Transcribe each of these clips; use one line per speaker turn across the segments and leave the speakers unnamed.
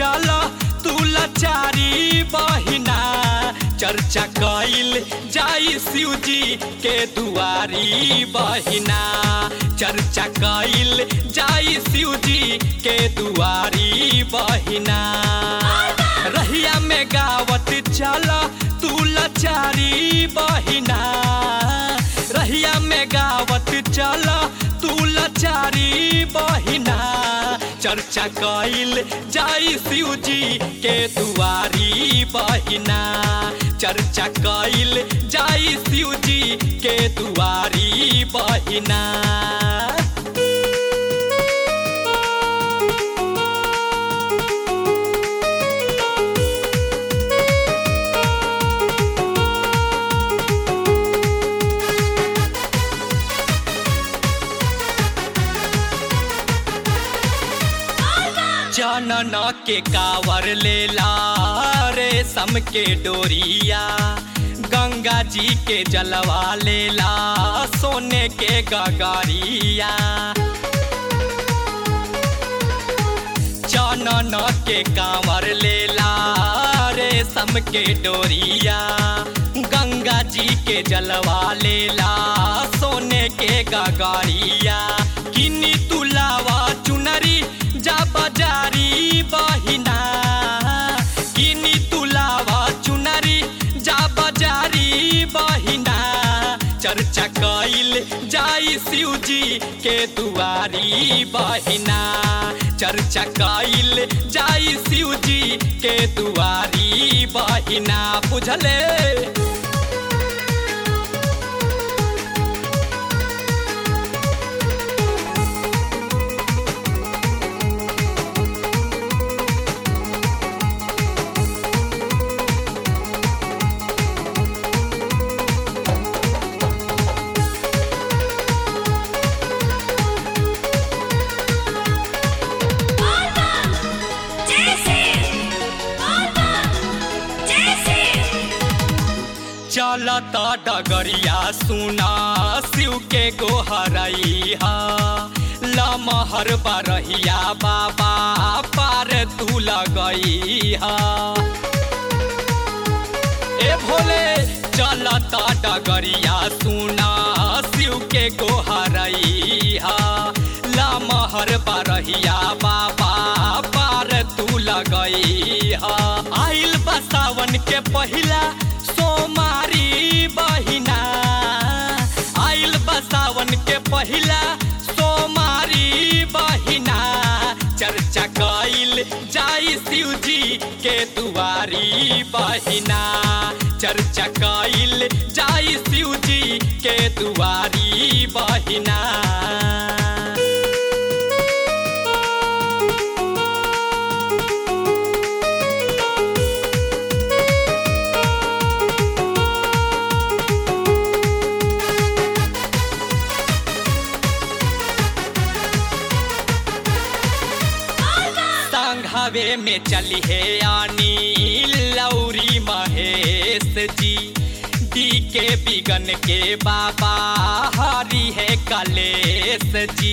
चल तू लाचारी बहिना चर्चा कइल जाई शिव जी के दुआरी बहिना चर्चा कइल जाई शिव जी के दुआरी बहिना रहिया में गावत चल तू लाचारी बहिना रहिया में गावत चल तू लाचारी बहिना चर्चा कइल जाई शिव जी के दुआरी बहिना चर्चा कइल जाई शिव जी के दुआरी बहिना जनन के कावर लेला रेशम के डोरिया गंगा जी के जलवा लेला सोने के गगरिया जनन के कांवर लेला रेशम के डोरिया गंगा जी के जलवा लेला सोने के गगरिया किनी तुलावा चुनरी जा बाजारी बहिना किनी तुलावा चुनरी जा बाजारी बहिना चर्चा कइल जाई शिव जी के दुआरी बहिना चर्चा कइल जाई शिव जी के दुआरी बहिना बुझले चलता डगरिया सुना शिव के गोहरैया लमहर बरहिया बाबा पार तू लगैया ए भोले चलता डगरिया सुना शिव के गोहरैया लमहर बरहिया बाबा पार तू लगैया आइल बा सावन के पहिला सोमारी बहिना आइल बा सावन के पहिला सोमारी बहिना चर्चा कइल जाई शिव जी के दुआरी बहिना चर्चा कइल जाई शिव जी के दुआरी बहिना संघवे में चली है आनी लौरी महेश जी दी के बिगन के बाबा हरी है कलेश जी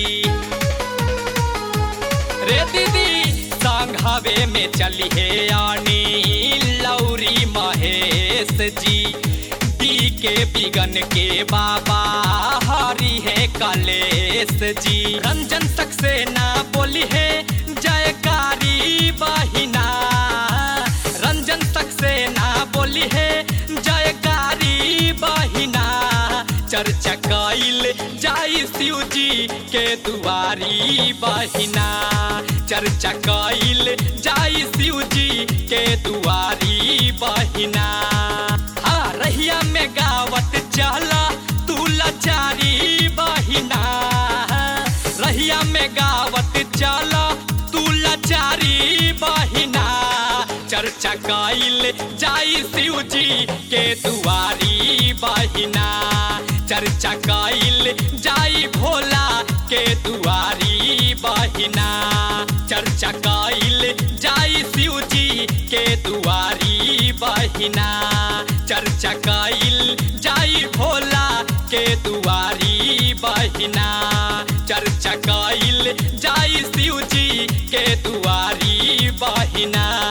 रे दीदी संघवे में चली है आनी लौरी महेश जी दी के बिगन के बाबा हरी है कलेश जी रंजन सक्सेना बोली है जयकारी बहिना रंजन सक्सेना बोली है जयकारी बहिना चर्चा कइल जाई शिव जी के दुआरी बहिना चर्चा कइल जाई शिव जी के दुआरी बहिना हाँ रहिया में गावत चला तू लाचारी बहिना रहिया में गावत चला तू लाचारी बहिना चर्चा कइल जाई शिव जी के दुआरी बहिना चर्चा कइल जाई भोला के दुआरी बहिना चर्चा कइल जाई शिव जी के दुआरी बहिना चर्चा कइल जाई भोला के दुआरी बहिना चर्चा कइल जाई शिव जी के दुआरी बहिना